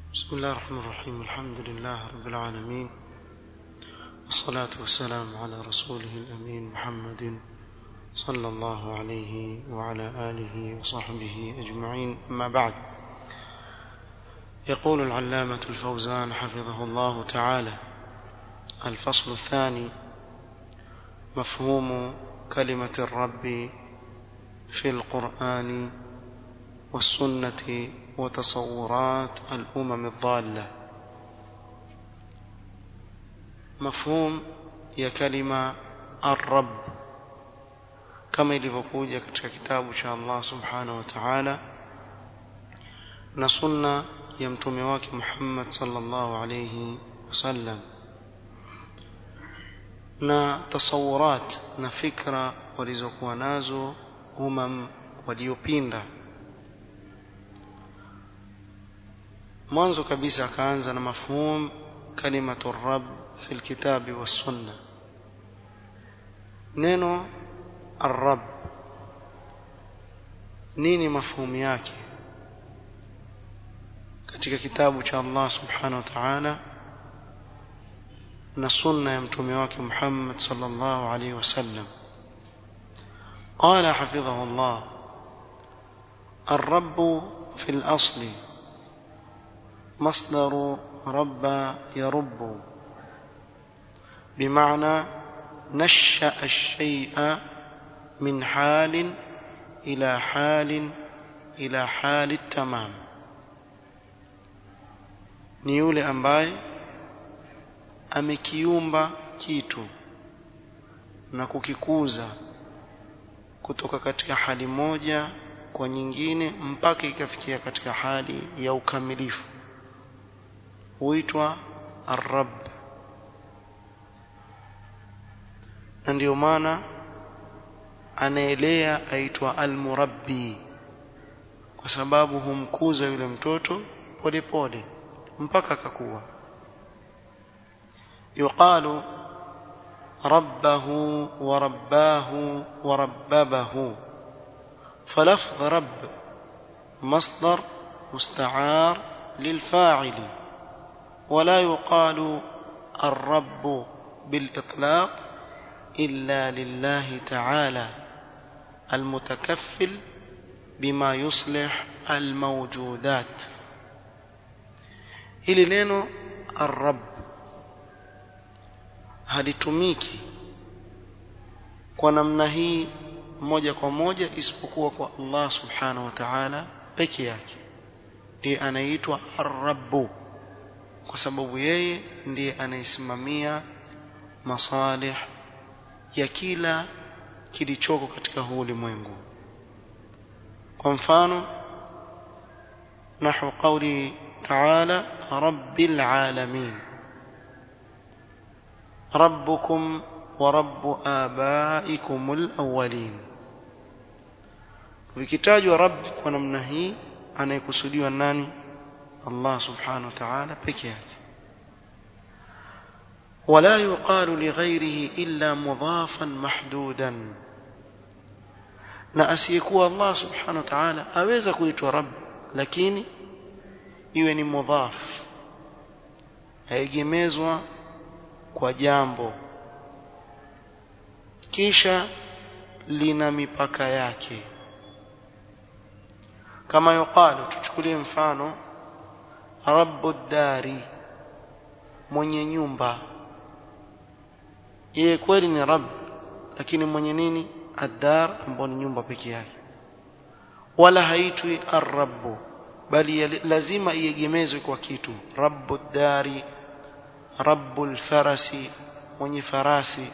بسم الله الرحمن الرحيم الحمد لله رب العالمين والصلاة والسلام على رسوله الأمين محمد صلى الله عليه وعلى آله وصحبه أجمعين أما بعد يقول العلامة الفوزان حفظه الله تعالى الفصل الثاني مفهوم كلمة الرب في القرآن والسنة وتصورات الأمم الضالة مفهوم ya kalima الرب kama ilivyokuja katika kitabu cha Allah subhanahu wa ta'ala na sunna ya mtume wake Muhammad sallallahu alayhi wasallam na tasawurat na fikra walizokuwa nazo umam waliopinda mwanzo kabisa akaanza na mafhum kalimatu rabb fi alkitabi wassunna neno arab nini mafhumu yake katika kitabu cha Allah subhanahu wa ta'ala na sunna ya mtume wake Muhammad sallallahu alaihi wasallam قال حفظه الله الرب في الأصل مصدر رب يرب بمعنى نشأ الشيء من حال إلى حال إلى حال التمام ni yule ambaye amekiumba kitu na kukikuza kutoka katika hali moja kwa nyingine mpaka ikafikia katika hali ya ukamilifu huitwa arab na ndio maana anaelea aitwa almurabbi kwa sababu humkuza yule mtoto polepole mpaka akakuwa yuqalu ربه ورباه ورببه فلفظ رب مصدر مستعار للفاعل ولا يقال الرب بالإطلاق إلا لله تعالى المتكفل بما يصلح الموجودات hili neno arab halitumiki kwa namna hii moja kwa moja isipokuwa kwa Allah subhanahu wa ta'ala peke yake ndiye anaitwa ar-rabbu kwa sababu yeye ndiye anayesimamia masalih ya kila kilichoko katika huu ulimwengu kwa mfano nahu qawli ta'ala rabbil alamin rabbukum wa rabbu abaikumul awwalin vikitajwa rabb kwa namna hii anayekusudiwa nani Allah subhanahu wa ta'ala peke yake ولا يقال لغيره إلا مضافا محدودا na asiyekuwa Allah subhanahu wa ta'ala aweza kuitwa rabb lakini iwe ni mudhaf haegemezwa kwa jambo kisha lina mipaka yake kama yuqalu tuchukulie mfano rabbu dari mwenye nyumba yeye kweli ni rabb lakini mwenye nini ad-dar ambao ni nyumba peke yake wala haitwi ar-rabbu bali lazima iegemezwe kwa kitu rabbu dari rabbu farasi mwenye farasi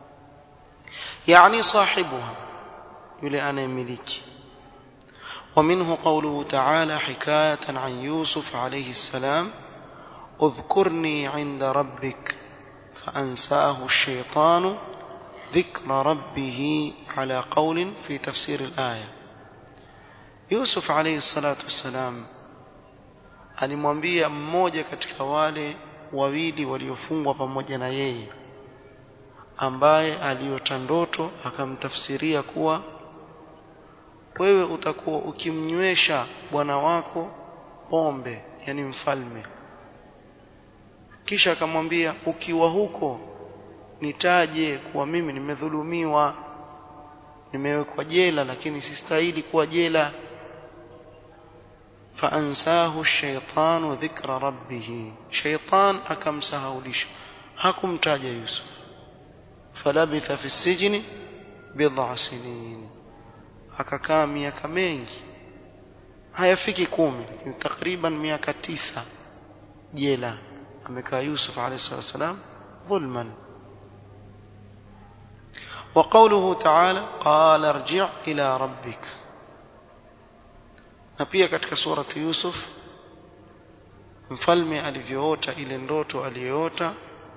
yani sahibuha yule anayemiliki ومنه قوله تعالى حكاية عن يوسف عليه السلام اذكرني عند ربك فأنساه الشيطان ذكر ربه على قول في تفسير الآية Yusuf alayhi salatu wassalam alimwambia mmoja katika wale wawili waliofungwa pamoja na yeye ambaye aliota ndoto akamtafsiria kuwa wewe utakuwa ukimnywesha bwana wako pombe yani mfalme kisha akamwambia ukiwa huko nitaje kuwa mimi nimedhulumiwa nimewekwa jela lakini sistahili kuwa jela فأنساه الشيطان ذكر ربه شيطان أكم سهولش حكم تاج يوسف فلبث في السجن بضع سنين akakaa miaka mengi hayafiki kumi lakini takriban miaka tisa jela amekaa yusuf alayhi salatu wasalam dhulman وقوله تعالى قال ارجع إلى ربك na pia katika surati Yusuf mfalme alivyoota ile ndoto aliyoota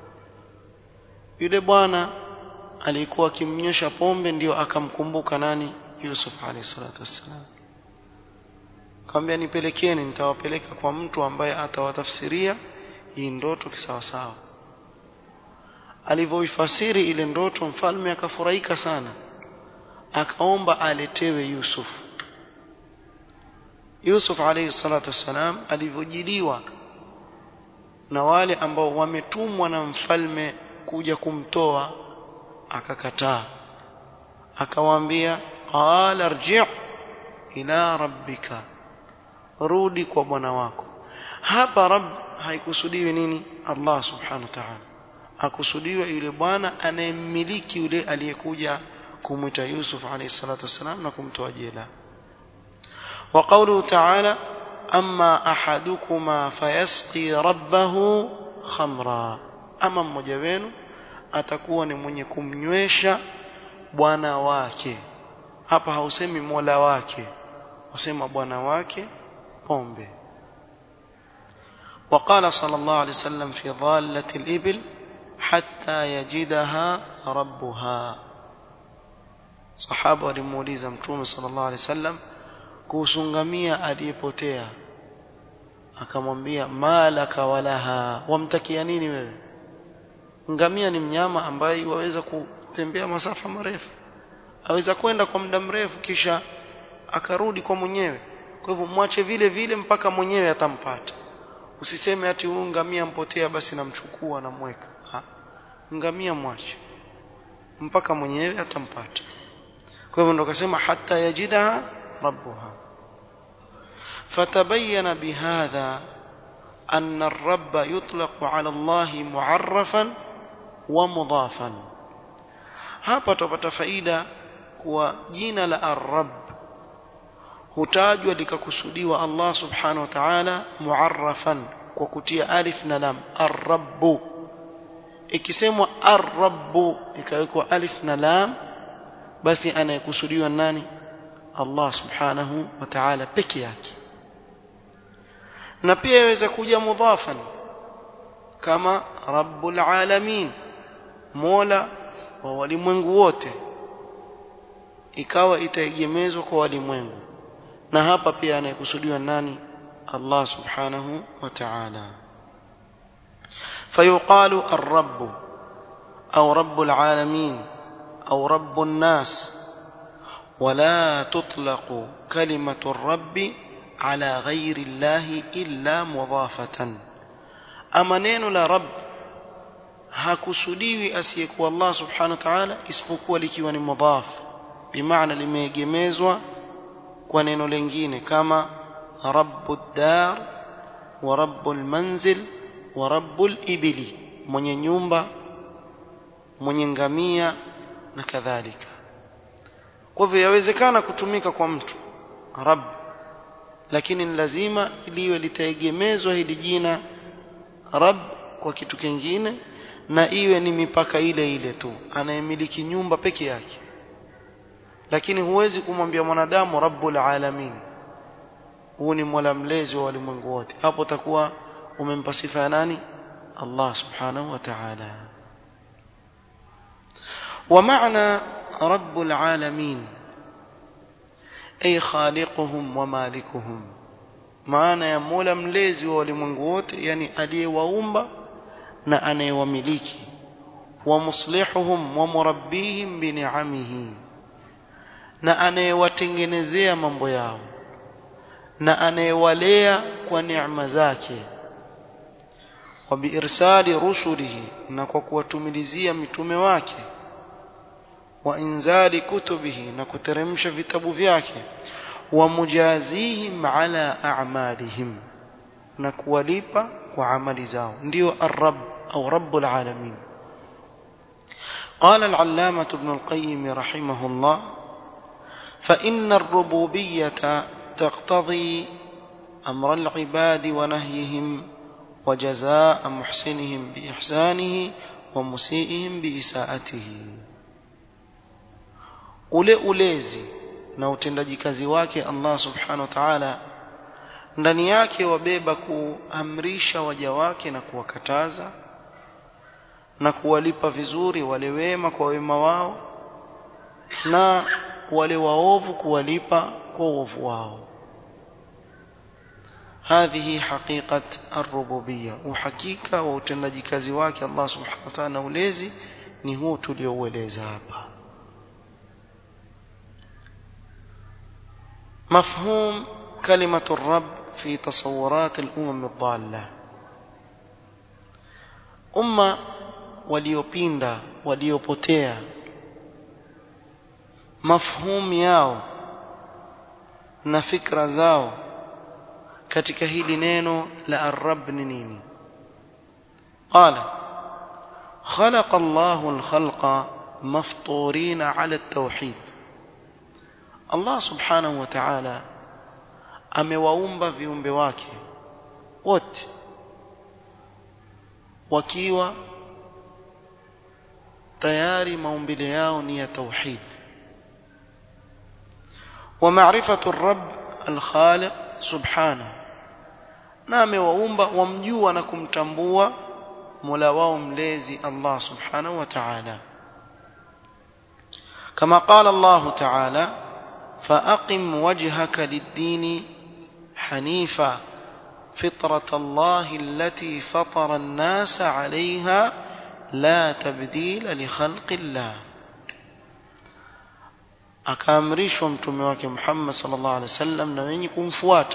yule bwana alikuwa akimnyesha pombe ndio akamkumbuka nani Yusuf alayhi salatu wassalam kaambia nipelekeni nitawapeleka kwa mtu ambaye atawatafsiria hii ndoto kisawasawa alivyoifasiri ile ndoto mfalme akafurahika sana akaomba aletewe Yusuf Yusuf alayhi salatu wassalam alivyojiliwa na wale ambao wametumwa na mfalme kuja kumtoa akakataa akawaambia qala arji' ila rabbika rudi kwa bwana wako hapa rabb haikusudiwi nini Allah subhanahu wa ta'ala akusudiwa yule bwana anayemmiliki yule aliyekuja kumwita Yusuf alayhi salatu wassalam na kumtoa jela وقوله تعالى أما أحدكما فيسقي ربه خمرا أما mmoja wenu atakuwa ni mwenye kumnywesha bwana wake hapa hausemi mola wake wasema bwana wake pombe وقال صلى الله عليه وسلم في ضالة الإبل حتى يجدها ربها صحابة walimuuliza mtume صلى الله عليه وسلم kuhusu ngamia aliyepotea akamwambia malaka walaha wamtakia nini wewe ngamia ni mnyama ambaye waweza kutembea masafa marefu aweza kwenda kwa muda mrefu kisha akarudi kwa mwenyewe kwa hivyo mwache vile vile mpaka mwenyewe atampata usiseme ati huyu ngamia mpotea basi namchukua namweka ngamia mwache mpaka mwenyewe atampata kwa hivyo ndo kasema hata yajidaha ربها فتبين بهذا أن الرب يطلق على الله معرفا ومضافا hapa tupata faida kuwa jina la ar-rabb hutajwa likakusudiwa Allah subhanahu wa ta'ala muarrafan kwa kutia alif na lam ar-rabb ikisemwa ar-rabb ikawekwa alif na lam basi anayekusudiwa nani Allah subhanahu wa ta'ala peke yake na pia yaweza kuja mudhafan kama rabbul alamin mola wa walimwengu wote ikawa itaegemezwa kwa walimwengu na hapa pia anayekusudiwa nani Allah subhanahu wa ta'ala فيقال الرب أو رب العالمين أو رب الناس ولا تطلق كلمة الرب على غير الله إلا مضافة أما نين لا رب hakusudiwi asiyekuwa Allah subhanahu wa ta'ala isipokuwa likiwa ni mudhaf bimaana limeegemezwa kwa neno lingine kama rabbud dar wa rabbul manzil wa rabbul ibili mwenye nyumba mwenye ngamia na kadhalika kwa hivyo yawezekana kutumika kwa mtu rabb lakini ni lazima liwe litaegemezwa hili jina rabb kwa kitu kingine na iwe ni mipaka ile ile tu anayemiliki nyumba peke yake lakini huwezi kumwambia mwanadamu rabbul alamin huu ni mola mlezi wa walimwengu wote hapo utakuwa umempa sifa ya nani Allah subhanahu wa ta'ala ومعنى رب العالمين أي خالقهم ومالكهم معنى يا مولا مليزي walimwengu wote yani aliyewaumba na anayewamiliki ومصلحهم ومربيهم بنعمه na anayewatengenezea mambo yao na anayewalea kwa neema zake wa biirsali rusulihi na kwa kuwatumilizia mitume wake wa inzali kutubihi na kuteremsha vitabu vyake wa mujazihim ala a'malihim na kuwalipa kwa amali zao ndio ar-rabb au rabbul alamin قال العلامة ابن القيم رحمه الله فإن الربوبية تقتضي أمر العباد ونهيهم وجزاء محسنهم بإحسانه ومسيئهم بإساءته ule ulezi na utendaji kazi wake Allah subhanahu wa ta'ala ndani yake wabeba kuamrisha waja wake na kuwakataza na kuwalipa vizuri wale wema kwa wema wao na wale waovu kuwalipa kwa uovu wao هذه حقيقة الربوبية وحقيقة وتنجي kazi wake Allah subhanahu wa ta'ala ulezi ni huu tulioueleza hapa مفهوم كلمة الرب في تصورات الأمم الضالة أمة waliopinda waliopotea mafhum yao na fikra zao katika hili neno la ar-rabb ni nini qala khalaqa Allahu al-khalqa mafturina ala at-tauhid Allah subhanahu wa ta'ala amewaumba viumbe wake wote wakiwa tayari maumbile yao ni ya tauhid wa ma'rifatu ar-rabb al-khaliq subhanahu na amewaumba wamjua na kumtambua Mola wao mlezi Allah subhanahu wa ta'ala kama qala Allah ta'ala فأقم وجهك للدين حنيفا فطرة الله التي فطر الناس عليها لا تبديل لخلق الله akaamrishwa mtume wake Muhammad sallallahu alaihi wasallam na wenye kumfuata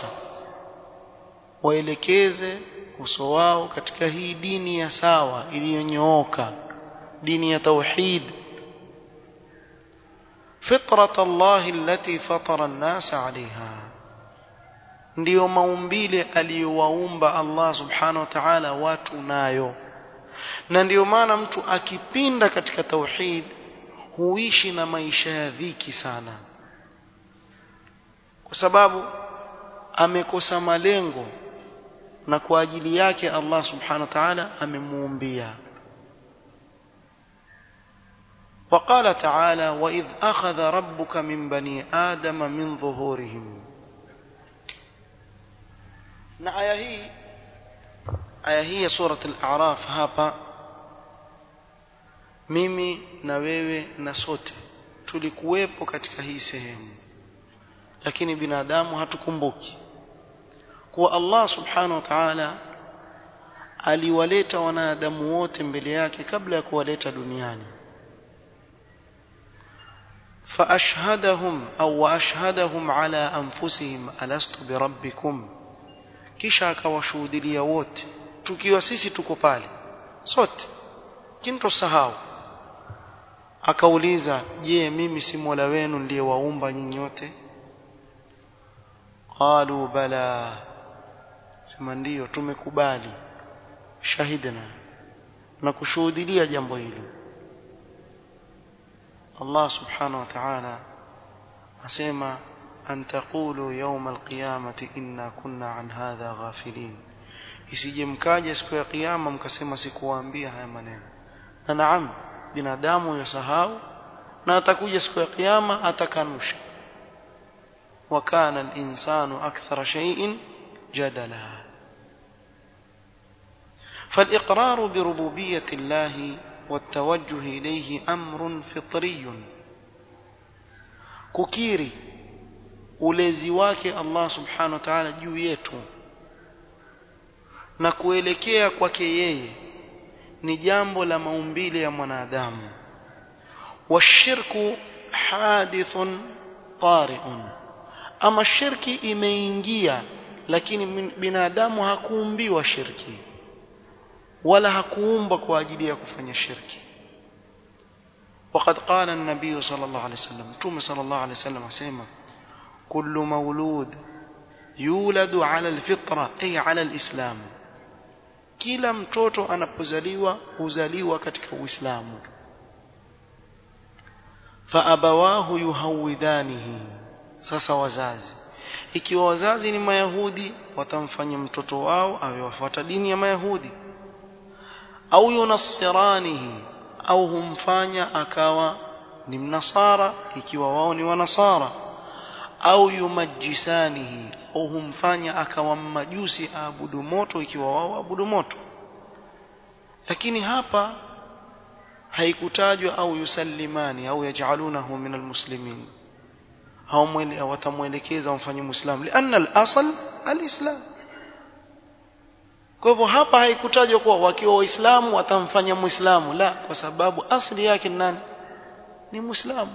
waelekeze uso wao katika hii dini ya sawa iliyonyooka dini ya tauhid فطرة الله التي فطر الناس عليها ndiyo maumbile aliyowaumba Allah subhanahu wa ta'ala watu nayo na ndiyo maana mtu akipinda katika tauhid huishi na maisha ya dhiki sana kwa sababu amekosa malengo na kwa ajili yake Allah subhanahu wa ta'ala amemuumbia وقال تعالى وإذ أخذ ربك من بني آدم من ظهورهم na aya hii aya hii ya surat al-a'raf hapa mimi na wewe na sote tulikuwepo katika hii sehemu lakini binadamu hatukumbuki kuwa Allah subhanahu wa ta'ala aliwaleta wanadamu wote mbele yake kabla ya kuwaleta duniani فأشهدهم أو وأشهدهم على أنفسهم ألست بربكم kisha akawashuhudilia wote tukiwa sisi tuko pale sote kintosahau akauliza je mimi si mola wenu ndiyewaumba nyinyi wote qalu bala sema ndiyo tumekubali shahidna na kushuhudilia jambo hilo Allah subhanahu wa ta'ala asema an taqulu yawm alqiyamati inna kunna an hadha ghafilin isije mkaje siku ya kiyama mkasema sikuwaambia haya maneno na naam binadamu yasahau na atakuja siku ya kiyama atakanusha wa kana al-insanu akthara shay'in jadala فالإقرار بربوبية الله والتوجه إليه أمر فطري ككيري ulezi wake Allah subhanahu wa ta'ala juu yetu na kuelekea kwake yeye ni jambo la maumbile ya mwanadamu washirku hadithun tari'un ama shirki imeingia lakini binadamu hakuumbiwa shirki wala hakuumba kwa ajili ya kufanya shirki وقد قال النبي صلى الله عليه وسلم توم صلى الله عليه وسلم اسمع كل مولود يولد على الفطرة أي على الإسلام kila mtoto anapozaliwa huzaliwa katika uislamu faabawahu yuhawidhanihi sasa wazazi ikiwa wazazi ni mayahudi watamfanya mtoto wao awe wafuata dini ya mayahudi au yunassiranihi au humfanya akawa ni mnasara ikiwa wao ni wanasara au yumajisanihi au humfanya akawa mmajusi aabudu moto ikiwa wao aabudu moto lakini hapa haikutajwa au yusallimani au yaj'alunahu min almuslimin au watamwelekeza wamfanye muislamu lianna al-asl al-islam kwa hivyo hapa haikutajwa kuwa wakiwa waislamu watamfanya muislamu la kwa sababu asli yake ni nani ni muislamu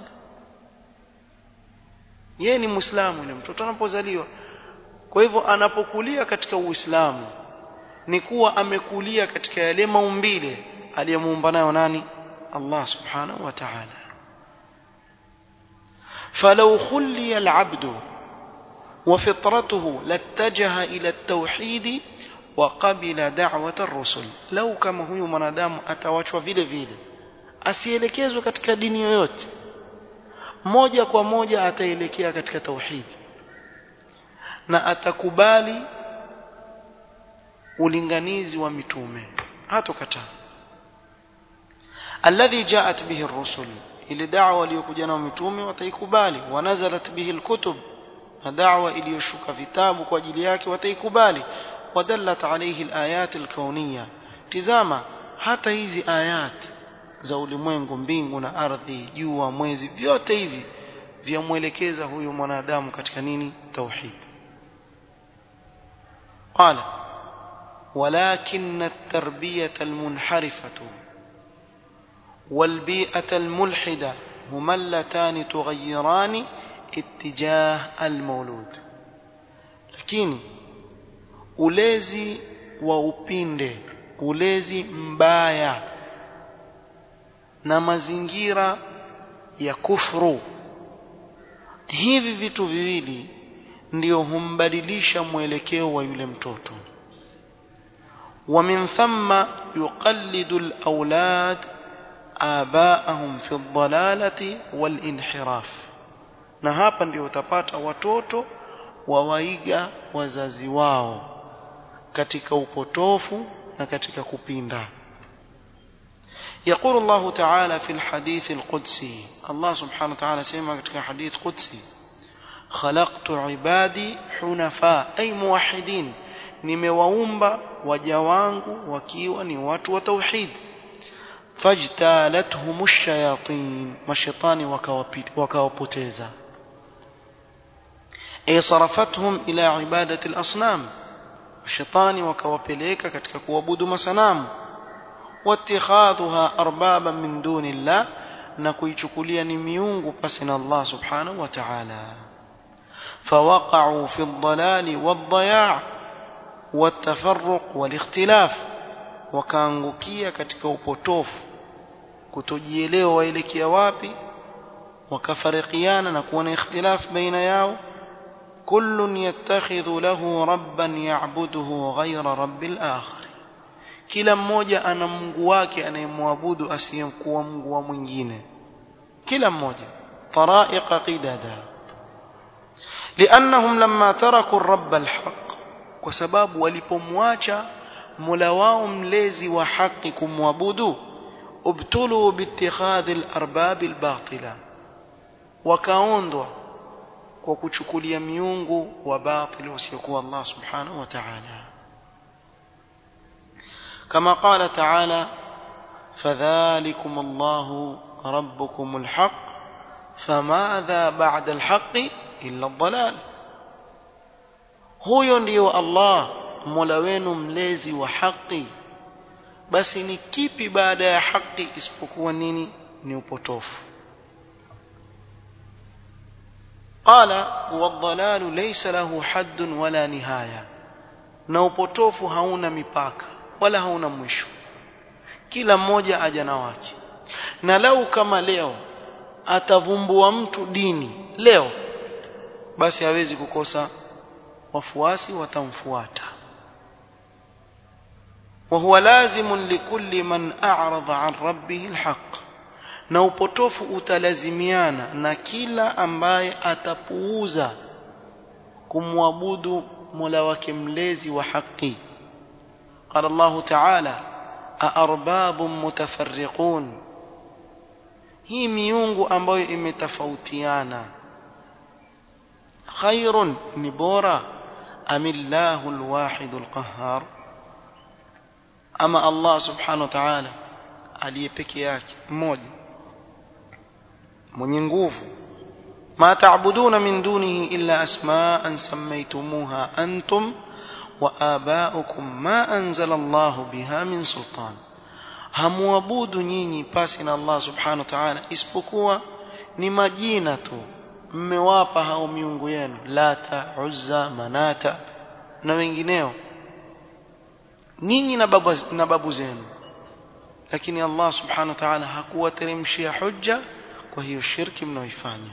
yeye ni muislamu ni mtoto anapozaliwa kwa hivyo anapokulia katika uislamu ni kuwa amekulia katika yale maumbile aliyemuumba nayo nani Allah subhanahu wa ta'ala فلو خلي العبد وفطرته لاتجه إلى التوحيد وقبل دعوة الرسل لو كما huyu mwanadamu atawachwa vile vile asielekezwe katika dini yoyote moja kwa moja ataelekea katika tauhidi na atakubali ulinganizi wa mitume hatokataa alladhi jaat bihi ar-rusul ile da'wa iliyokuja na mitume wataikubali wanazalat bihi al-kutub na da'wa iliyoshuka vitabu kwa ajili yake wataikubali wadallat alayhi al-ayat al-kauniyya tizama hata hizi ayat za ulimwengu mbingu na ardhi jua mwezi vyote hivi vyamwelekeza huyu mwanadamu katika nini tauhid qala ولكن التربية المنحرفة والبيئة الملحدة هما اللتان تغيران اتجاه المولود لكن ulezi wa upinde ulezi mbaya na mazingira ya kufru hivi vitu viwili ndio humbadilisha mwelekeo wa yule mtoto ومن ثم يقلد الأولاد آباءهم في الضلالة والانحراف na hapa ndio utapata watoto wawaiga wazazi wao katika upotofu na katika kupinda يقول الله تعالى في الحديث القدسي الله سبحانه وتعالى سيما katika حديث قدسي خلقت عبادي حنفاء أي موحدين nimewaumba waja wangu wakiwa ni watu wa tauhid fajtalathum ash-shayatin mashaitani wakawapoteza ay sarafathum ila ibadati al-asnam mashaitani wakawapeleka katika kuabudu masanamu wattikhadhuha arbaban min dunillah na kuichukulia ni miungu pasi na Allah subhanahu wa ta'ala fawaqa'u fi ad-dalali wad-daya' والتفرق والاختلاف wakaangukia katika upotofu kutojielewa waelekea wapi wakafarikiana na kuwa na ikhtilaf baina yao kullun yattakhidhu lahu rabban ya'buduhu ghayra rabbil akhar kila mmoja ana mungu wake anayemwabudu asiyekuwa mungu wa mwingine kila mmoja taraiqa qidada لأنهم لما تركوا الرب الحق kwa sababu walipomwacha Mola wao mlezi wa haki kumwabudu ubtulu biittikhadhi al-arbab al-batila wakaondwa kwa kuchukulia miungu wa batil usiokuwa Allah subhanahu wa ta'ala kama qala ta'ala fadhalikum Allah rabbukum al-haq famadha ba'da al-haqq illa ad-dalal huyo ndiyo Allah Mola wenu mlezi wa haki basi ni kipi baada ya haki isipokuwa nini ni upotofu قال والضلال ليس له حد ولا نهايه na upotofu hauna mipaka wala hauna mwisho kila mmoja aja na wake na lau kama leo atavumbua mtu dini leo basi hawezi kukosa wafuasi watamfuata وهو لازم لكل من أعرض عن ربه الحق na upotofu utalazimiana na kila ambaye atapuuza kumwabudu Mola wake mlezi wa haki قال الله تعالى أأرباب متفرقون hii miungu ambayo imetofautiana khairun ni bora amillahu alwahid alqahhar ama Allah subhanahu wa ta'ala aliye peke yake mmoja mwenye nguvu ma ta'buduna min dunihi illa asma'an sammaytumuha antum wa aba'ukum ma anzala Allah biha min sultan hamuabudu nyinyi pasi na Allah subhanahu wa ta'ala isipokuwa ni majina tu mmewapa hao miungu yenu lata uzza manata na wengineo ninyi na babu, na babu zenu lakini Allah subhanahu wa ta'ala hakuwateremshia hujja kwa hiyo shirki mnaoifanya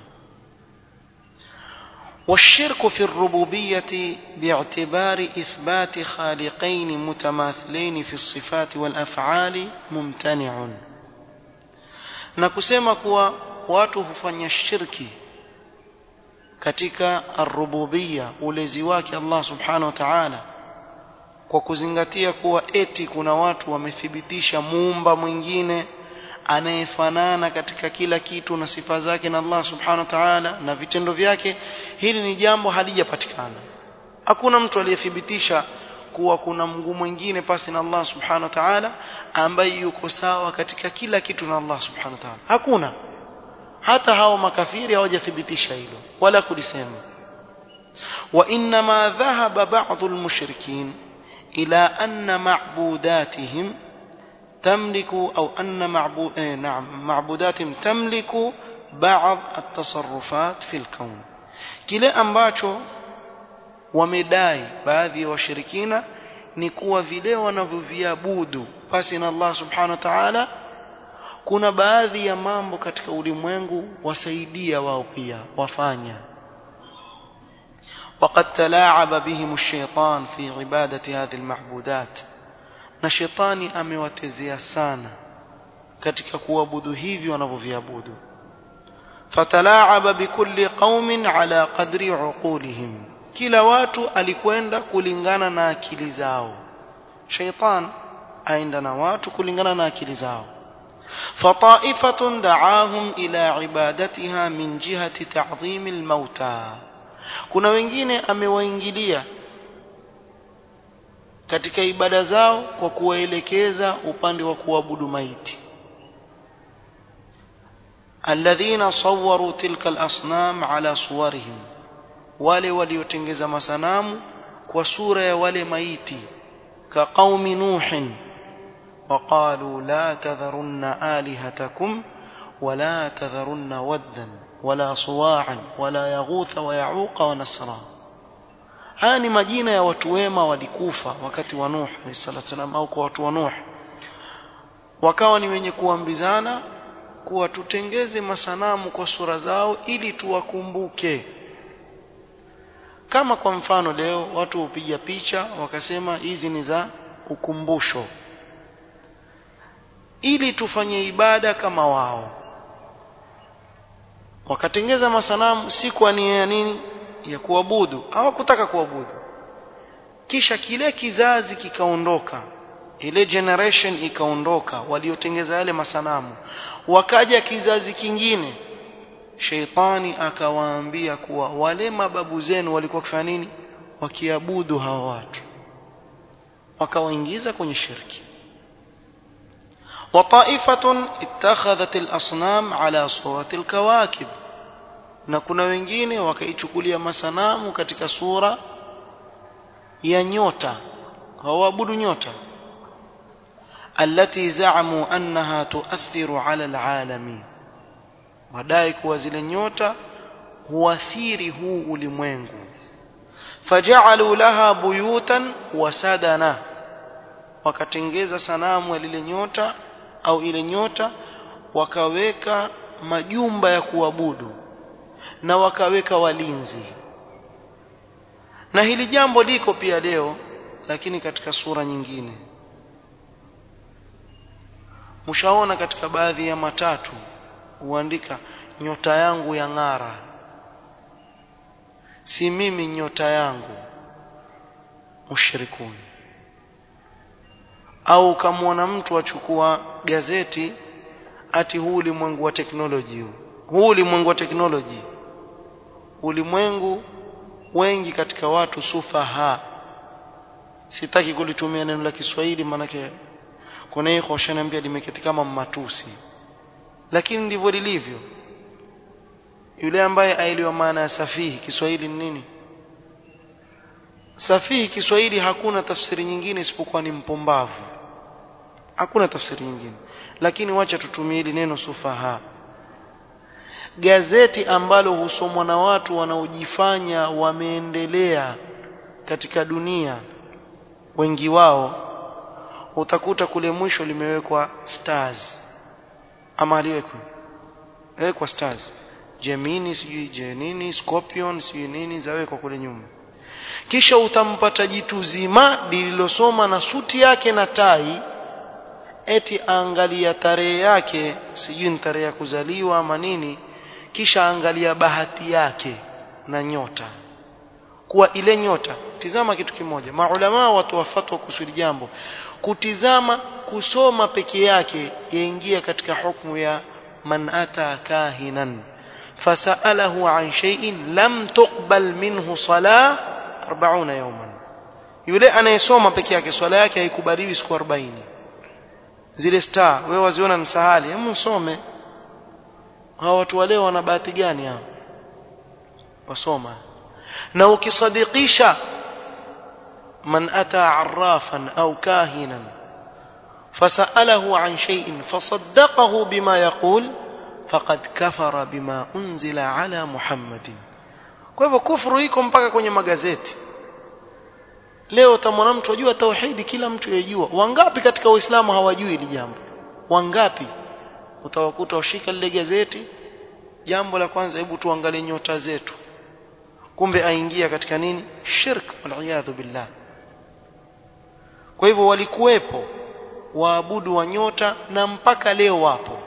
والشرك في الربوبية باعتبار إثبات خالقين متماثلين في الصفات والأفعال ممتنع نكسema kuwa watu hufanya shirki katika ar-rububiyya ulezi wake Allah subhanahu wa ta'ala kwa kuzingatia kuwa eti kuna watu wamethibitisha muumba mwingine anayefanana katika kila kitu na sifa zake na Allah subhanahu wa ta'ala na vitendo vyake hili ni jambo halijapatikana hakuna mtu aliyethibitisha kuwa kuna Mungu mwingine pasi na Allah subhanahu wa ta'ala ambaye yuko sawa katika kila kitu na Allah subhanahu wa ta'ala hakuna hata hao makafiri hawajathibitisha hilo wala kulisema wa inma dhahaba ba'd al-mushrikin إلى أن معبوداتهم تملك أو أن معبود نعم معبوداتهم تملك بعض التصرفات في الكون kile ambacho wamedai baadhi ya washirikina ni kuwa vile wanavyoviabudu pasi na Allah subhanahu wa ta'ala kuna baadhi ya mambo katika ulimwengu wasaidia wao pia wafanya وقد تلاعب بهم الشيطان في عبادة هذه المعبودات na shetani amewatezea sana katika kuabudu hivi wanavyoviabudu fatalaaba bikulli qaumin ala qadri uqulihim kila watu alikwenda kulingana na akili zao shaitan aenda na watu kulingana na akili zao fataifatun daahum ila ibadatiha min jihati ta'dhim almauta kuna wengine amewaingilia katika ibada zao kwa kuwaelekeza upande wa kuabudu maiti alladhina sawwaru tilka al-asnam ala suwarihim wale waliotengeza masanamu kwa sura ya wale maiti ka qaumi nuhin وقالوا لا تذرن آلهتكم ولا تذرن ودا ولا صواعا ولا يغوث ويعوق ونسرا haya ni majina ya watu wema walikufa wakati wa Nuh alayhisalam au kwa watu wa Nuh wakawa ni wenye kuambizana kuwa tutengeze masanamu kwa sura zao ili tuwakumbuke kama kwa mfano leo watu hupiga picha wakasema hizi ni za ukumbusho ili tufanye ibada kama wao wakatengeza masanamu si kwa nia ya nini ya kuabudu hawakutaka kuabudu kisha kile kizazi kikaondoka ile generation ikaondoka waliotengeza yale masanamu wakaja kizazi kingine sheitani akawaambia kuwa wale mababu zenu walikuwa kufanya nini wakiabudu hawa watu wakawaingiza kwenye shirki وطائفة اتخذت الأصنام على صورة الكواكب na kuna wengine wakaichukulia masanamu katika sura ya nyota hawaabudu nyota allati zaamu annaha tuathiru ala alalami wadai kuwa zile nyota huathiri huu ulimwengu faja'alu laha buyutan wasadana wakatengeza sanamu ya lile nyota au ile nyota wakaweka majumba ya kuabudu na wakaweka walinzi na hili jambo liko pia leo lakini katika sura nyingine mshaona katika baadhi ya matatu huandika nyota yangu ya ng'ara si mimi nyota yangu mushrikuni au ukamwona mtu achukua gazeti ati huu ulimwengu wa teknoloji huu huu ulimwengu wa teknoloji ulimwengu wengi katika watu sufaha sitaki kulitumia neno la Kiswahili maanake kuna hii hoshaniambia limeketi kama matusi lakini ndivyo lilivyo yule ambaye aelewa maana ya safihi Kiswahili ni nini safihi Kiswahili hakuna tafsiri nyingine isipokuwa ni mpumbavu hakuna tafsiri nyingine lakini wacha tutumie hili neno sufaha gazeti ambalo husomwa na watu wanaojifanya wameendelea katika dunia wengi wao utakuta kule mwisho limewekwa stars ama aliwekwa wekwa stars Gemini sijui Jenini Scorpion sijui nini zawekwa kule nyuma kisha utampata jitu zima lililosoma na suti yake na tai eti angalia tarehe yake sijui ni tarehe ya kuzaliwa ama nini kisha angalia bahati yake na nyota kuwa ile nyota tizama kitu kimoja maulama watu wafatwa kusudi jambo kutizama kusoma peke yake yaingia katika hukumu ya man ata kahinan fasalahu an shay'in lam tuqbal minhu salah 40 yawman yule anayesoma peke yake swala yake haikubaliwi siku 40 zile star wewe waziona msahali hebu msome hawa watu wale wana bahati gani hao wasoma na ukisadikisha man ata arrafan au kahinan فسأله عن شيء فصدقه بما يقول فقد كفر بما أنزل على محمد kwa hivyo kufuru iko mpaka kwenye magazeti leo utamwona mtu ajua tauhidi kila mtu yajua wangapi katika waislamu hawajui hili jambo wangapi utawakuta washika lile gazeti jambo la kwanza hebu tuangalie nyota zetu kumbe aingia katika nini shirk waliyadhu billah kwa hivyo walikuwepo waabudu wa nyota na mpaka leo wapo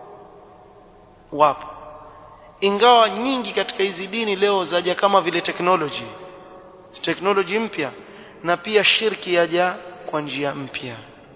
wapo ingawa nyingi katika hizi dini leo zaja kama vile technology technology mpya na pia shirki yaja kwa njia mpya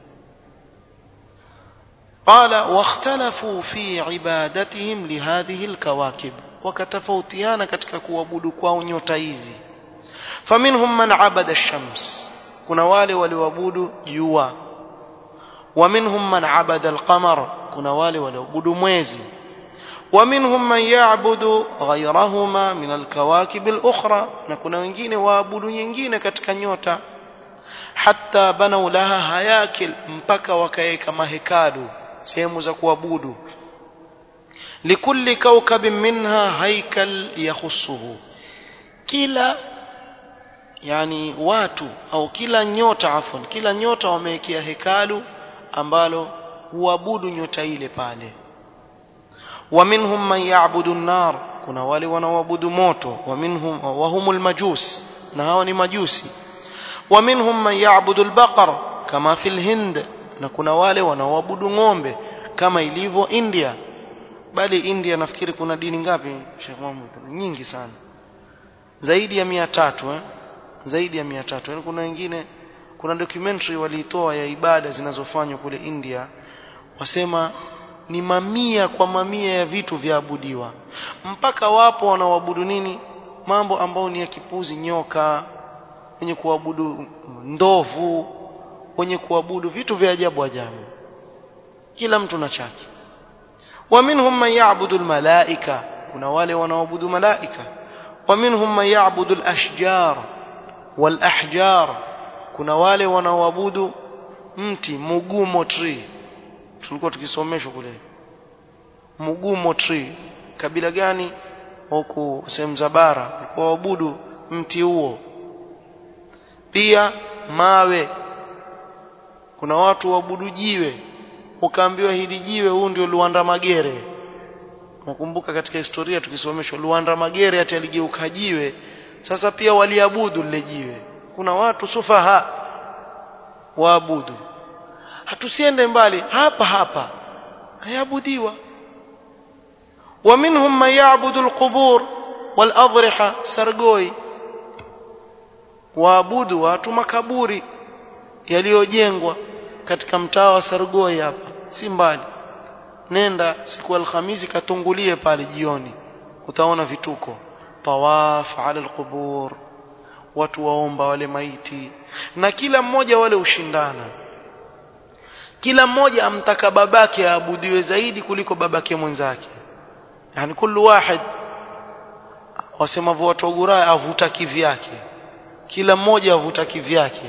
قال واختلفوا في عبادتهم لهذه الكواكب وكتفوتيانا katika kuabudu kwao nyota hizi فمنهم من عبد الشمس kuna wale walioabudu jua ومنهم من عبد القمر kuna wale walioabudu mwezi ومنهم من يعبد غيرهما من الكواكب الأخرى na kuna wengine waabudu nyingine katika nyota hatta banau laha hayakil mpaka wakaweka mahekalu sehemu za kuabudu likulli kawkabin minha haikal yakhussuhu kila yani watu au kila nyota afwan kila nyota wamewekea hekalu ambalo huabudu nyota ile pale ومنهم من يعبد النار kuna wale wanaoabudu moto ومنهم وهم المجوس na hawa ni majusi ومنهم من يعبد البقر كما في الهند na kuna wale wanaoabudu ng'ombe kama ilivyo India bali India nafikiri kuna dini ngapi Sheikh Muhammad nyingi sana zaidi ya mia tatu eh? zaidi ya mia tatu yani kuna wengine kuna documentary waliitoa ya ibada zinazofanywa kule India wasema ni mamia kwa mamia ya vitu vyaabudiwa mpaka wapo wanaoabudu nini mambo ambayo ni ya kipuzi nyoka wenye kuabudu ndovu wenye kuabudu vitu vya ajabu ajabu kila mtu na chake wa minhum man ya'budu almalaika kuna wale wanaoabudu malaika wa minhum man ya'budu alashjar walahjar kuna wale wanaoabudu mti mugumo tree tulikuwa tukisomeshwa kule mugumo tree kabila gani huku sehemu za bara waabudu mti huo pia mawe kuna watu waabudu jiwe ukaambiwa hili jiwe huu ndio Luanda Magere nakumbuka katika historia tukisomeshwa Luanda Magere ati aligeuka jiwe sasa pia waliabudu lile jiwe kuna watu sufaha waabudu hatusiende mbali hapa hapa hayabudiwa ومنهم من يعبد القبور والأضرحة سرقوي waabudu watu makaburi yaliyojengwa katika mtaa wa Sargoi hapa si mbali nenda siku alhamisi katungulie pale jioni utaona vituko tawaf ala alqubur watu waomba wale maiti na kila mmoja wale ushindana kila mmoja amtaka babake aabudiwe zaidi kuliko babake mwenzake yani kullu wahid wasemavyo watu wa avuta kivyake kila mmoja avuta kivyake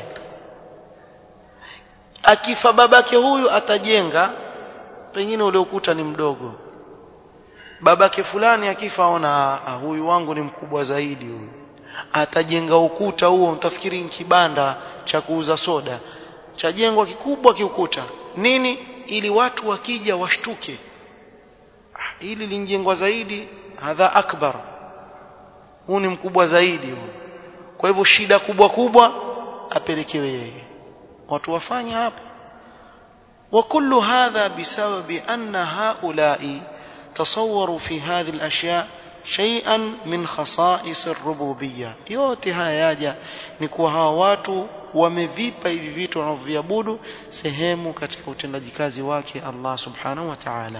akifa babake huyu atajenga pengine ule ukuta ni mdogo babake fulani akifa aona huyu wangu ni mkubwa zaidi huyu atajenga ukuta huo mtafikiri ni kibanda cha kuuza soda chajengwa kikubwa kiukuta nini ili watu wakija washtuke hili linjengwa zaidi hadha akbar huu ni mkubwa zaidi huu kwa hivyo shida kubwa kubwa apelekewe yeye watu wafanye hapa وكل هذا بسبب أن هؤلاء تصوروا في هذه الأشياء شيئا من خصائص الربوبية yote haya yaja ni kuwa hawa watu wamevipa hivi vitu wanavyoviabudu sehemu katika utendaji kazi wake Allah subhanahu wa ta'ala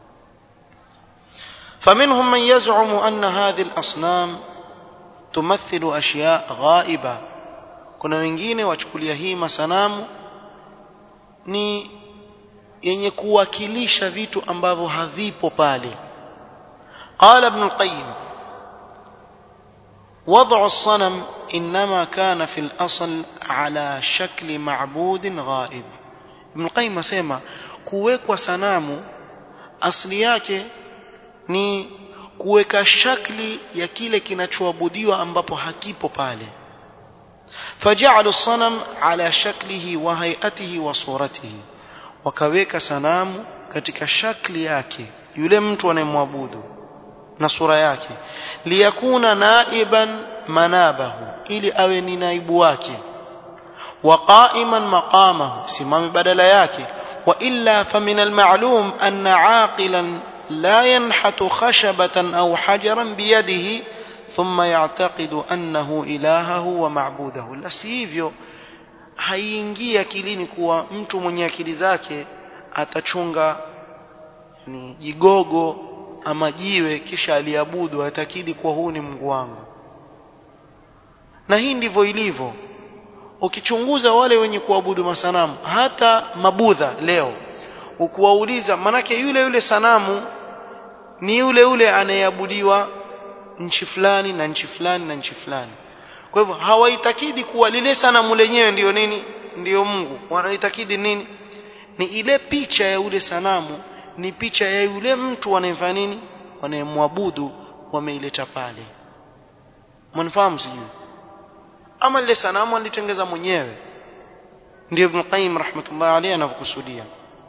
فمنهم من يزعم أن هذه الأصنام تمثل أشياء غائبة kuna wengine wachukulia hii masanamu ni yenye kuwakilisha vitu ambavyo havipo pale قال ابن القيم وضع الصنم إنما كان في الأصل على شكل معبود غائب ابن القيم asema kuwekwa sanamu asli yake ni kuweka shakli ya kile kinachoabudiwa ambapo hakipo pale فجعلوا الصنم على شكله وهيئته وصورته wakaweka sanamu katika shakli yake yule mtu anayemwabudu na sura yake liyakuna naiban manabahu ili awe ni naibu wake wa qa'iman maqamahu simame badala yake wa illa famin almalum anna aqilan la yanhatu khashabatan aw hajaran biyadihi thumma ya'taqidu annahu ilahahu wa ma'budahu la sivyo haiingii akilini kuwa mtu mwenye akili zake atachunga ni jigogo ama jiwe kisha aliabudu atakidi kuwa huu ni Mungu wangu na hii ndivyo ilivyo ukichunguza wale wenye kuabudu masanamu hata mabudha leo ukuwauliza manake yule yule sanamu ni yule yule anayeabudiwa nchi fulani na nchi fulani na nchi fulani kwa hivyo hawaitakidi kuwa lile sanamu lenyewe ndiyo nini ndiyo Mungu wanaitakidi nini ni ile picha ya yule sanamu ni picha ya yule mtu anayefanya nini wanayemwabudu wameileta pale mnafahamu sijui ama lile sanamu alitengeza mwenyewe ndio Ibn Qayyim rahmatullah alayhi anavyokusudia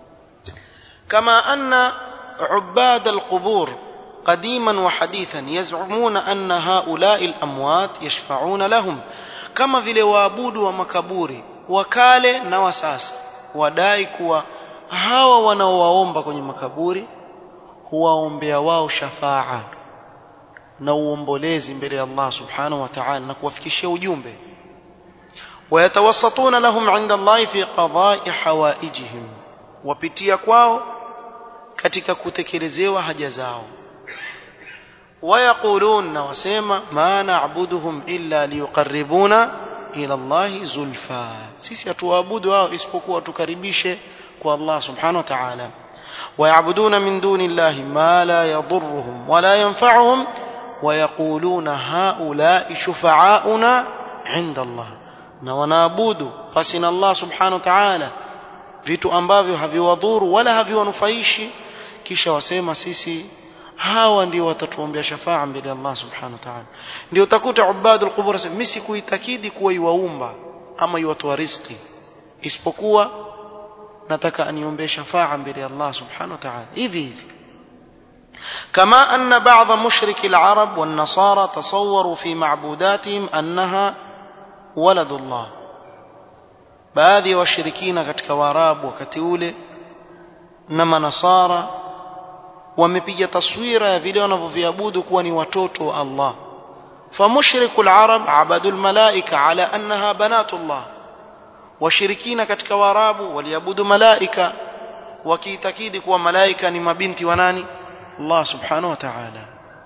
kama anna ubad alqubur قديما وحديثا يزعمون أن هؤلاء الأموات يشفعون لهم كما vile waabudu wa makaburi wakale na wasasa wadai kuwa hawa wanaowaomba kwenye makaburi huwaombea wao shafaa na uombolezi mbele ya Allah subhanahu wa ta'ala na kuwafikishia ujumbe ويتوسطون لهم عند الله في قضاء حوائجهم wapitia kwao katika kutekelezewa haja zao ويقولون وسيما ما نعبدهم إلا ليقربونا إلى الله زلفى sisi hatuabudu wao isipokuwa tukaribishe kwa Allah subhanahu wa ta'ala ويعبدون من دون الله ما لا يضرهم ولا ينفعهم ويقولون هؤلاء شفعاؤنا عند الله na wanaabudu pasi na Allah subhanahu wa ta'ala vitu ambavyo haviwadhuru wala haviwanufaishi kisha wasema sisi hawa ndio watatuombea shafaa mbele ya Allah subhanahu wa ta'ala ndio utakuta ubadul qubur mimi sikuitakidi kuwa iwaumba ama yuwatoa riziki isipokuwa nataka aniombee shafaa mbele ya Allah subhanahu wa ta'ala hivi hivi كما أن بعض مشرك العرب والنصارى تصوروا في معبوداتهم أنها ولد الله baadhi ya washirikina katika waarabu wakati ule na manasara wamepiga taswira ya vile wanavyoviabudu kuwa ni watoto wa Allah famushriku al-arab abadu al-malaika ala annaha banatu Allah washirikina katika waarabu waliabudu malaika wakiitakidi kuwa malaika ni mabinti wa nani Allah subhanahu wa ta'ala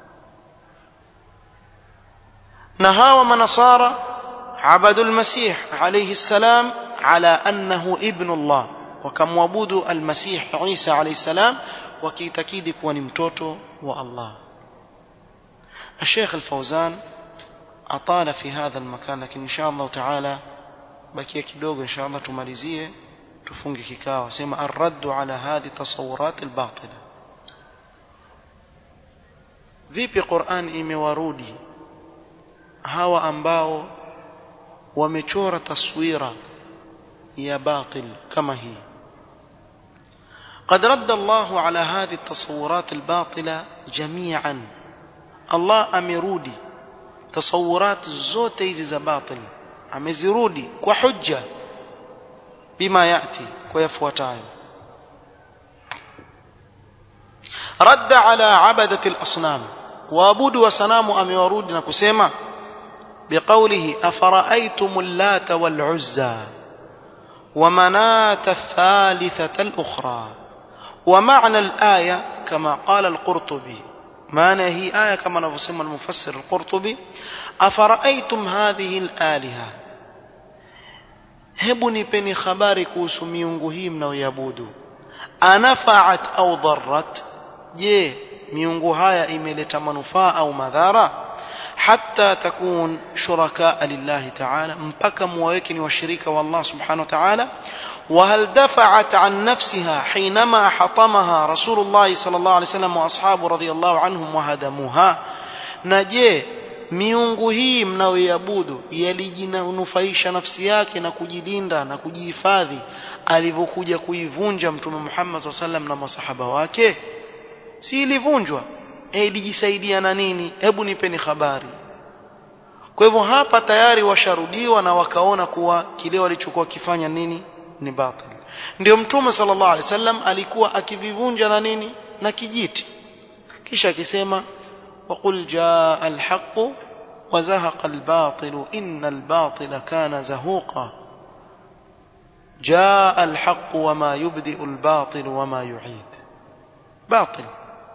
na hawa manasara عبدوا المسيح عليه السلام على أنه ابن الله وكمعبود المسيح عيسى عليه السلام وكيتكيد كون متوتو والله الشيخ الفوزان أطال في هذا المكان لكن إن شاء الله تعالى بكي kidogo إن شاء الله tumalizie tufunge kikao sema الرد على هذه التصورات الباطلة vipi Qur'an imewarudi hawa ambao wamechora taswira ya batil kama hii قد رد الله على هذه التصورات الباطلة جميعا الله أمرودي تصورات زوت إذا باطل أمزرودي وحجة بما يأتي ويفوتاي رد على عبدة الأصنام وابود وسنام أميورود نكسيما بقوله أفرأيتم اللات والعزى ومناة الثالثة الأخرى ومعنى الآية كما قال القرطبي معنى هي آية كما نفسم المفسر القرطبي أفرأيتم هذه الآلهة hebu nipeni habari kuhusu miungu hii mnaoiabudu anafaat au dharrat je miungu haya imeleta manufaa au madhara حتى تكون شركاء لله تعالى مبكى مويكن وشريك والله سبحانه وتعالى وهل دفعت عن نفسها حينما حطمها رسول الله صلى الله عليه وسلم وأصحابه رضي الله عنهم وهدموها نجي miungu hii mnayoiabudu yalijinanufaisha nafsi yake na kujilinda na kujihifadhi alivyokuja kuivunja mtume Muhammad SAW sallam na masahaba wake si ilivunjwa e, ilijisaidia na nini hebu nipeni habari kwa hivyo hapa tayari washarudiwa na wakaona kuwa kile walichokuwa kifanya nini ni batil ndio mtume sallallahu alaihi wasallam alikuwa akivivunja na nini na kijiti kisha akisema وقل جاء الحق وزهق الباطل إن الباطل كان زهوقا جاء الحق وما يبدئ الباطل وما يعيد باطل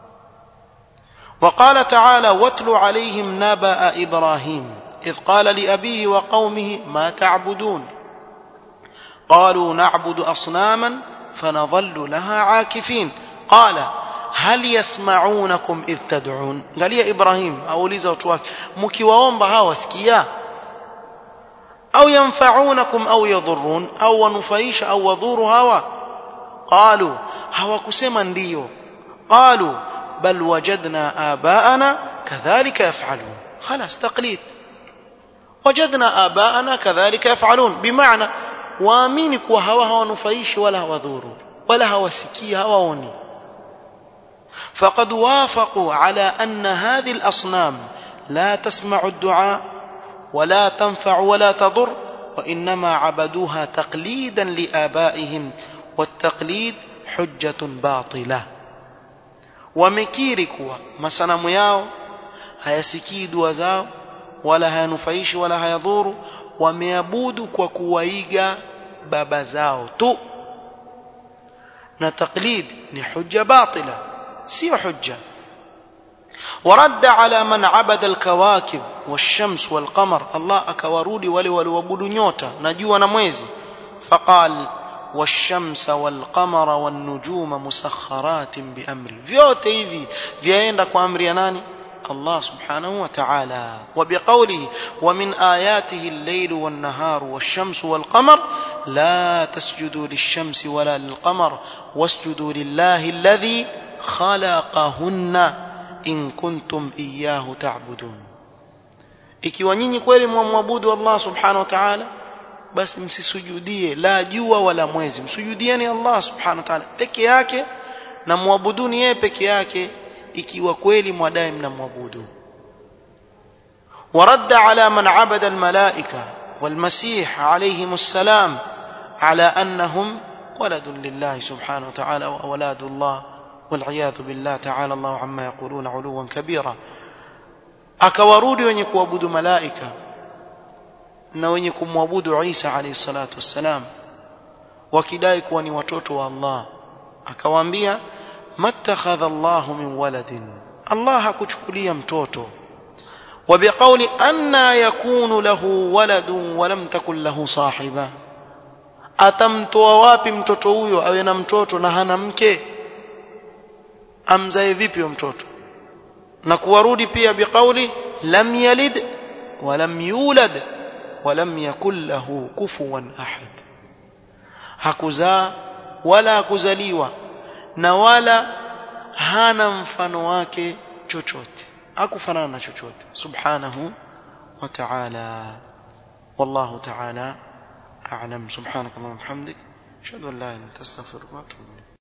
وقال تعالى واتل عليهم نبأ إبراهيم إذ قال لأبيه وقومه ما تعبدون قالوا نعبد أصناما فنظل لها عاكفين قال هل يسمعونكم إذ تدعون قال يا إبراهيم أوليزا وتواك مكيواهم بها واسكيا أو ينفعونكم أو يضرون أو نفيش أو وضور هوا قالوا هوا كسما ديو قالوا بل وجدنا آباءنا كذلك يفعلون خلاص تقليد وجدنا آباءنا كذلك يفعلون بمعنى waamini kuwa hawa hawanufaishi wala hawadhuru wala hawasikii hawaoni فقد وافقوا على أن هذه الأصنام لا تسمع الدعاء ولا تنفع ولا تضر وإنما عبدوها تقليدا لآبائهم والتقليد حجة باطلة wamekiri kuwa masanamu yao hayasikii dua zao wala hayanufaishi wala hayadhuru wameabudu kwa kuwaiga baba zao tu na taklid ni hujja batila sio hujja ورد على من عبد الكواكب والشمس والقمر الله akawarudi wale walioabudu nyota na jua na mwezi faqal والشمس والقمر والنجوم مسخرات بأمري vyote hivi vyaenda kwa amri ya nani الله سبحانه وتعالى وبقوله ومن آياته الليل والنهار والشمس والقمر لا تسجدوا للشمس ولا للقمر واسجدوا لله الذي خلقهن إن كنتم إياه تعبدون ikiwa nyinyi kweli mwamwabudu Allah subhanahu wa ta'ala basi msisujudie la jua wala mwezi msujudieni Allah subhanahu wa ta'ala peke yake na muabuduni yeye peke yake ikiwa kweli mwadai mnamwabudu ورد على من عبد الملائكة والمسيح عليهم السلام على أنهم ولد لله سبحانه وتعالى وأولاد الله والعياذ بالله تعالى الله عما يقولون علوا كبيرا akawarudi wenye kuabudu malaika na wenye kumwabudu Isa alayhi salatu wassalam wakidai kuwa ni watoto wa Allah akawaambia mattakhadha Allah min waladin Allah hakuchukulia mtoto وبقول أن يكون له ولد ولم تكن له صاحبة atamtoa wapi mtoto huyo awe na mtoto na hana mke amzae vipi mtoto na kuwarudi pia biqauli lam yalid walam yulad walam yakul lahu kufuwan ahad hakuzaa wala hakuzaliwa na wala hana mfano wake chochote hakufanana na chochote subhanahu wa ta'ala wallahu ta'ala a'lam subhanaka wa bihamdik ashhadu an la ilaha illa anta astaghfiruka wa atubu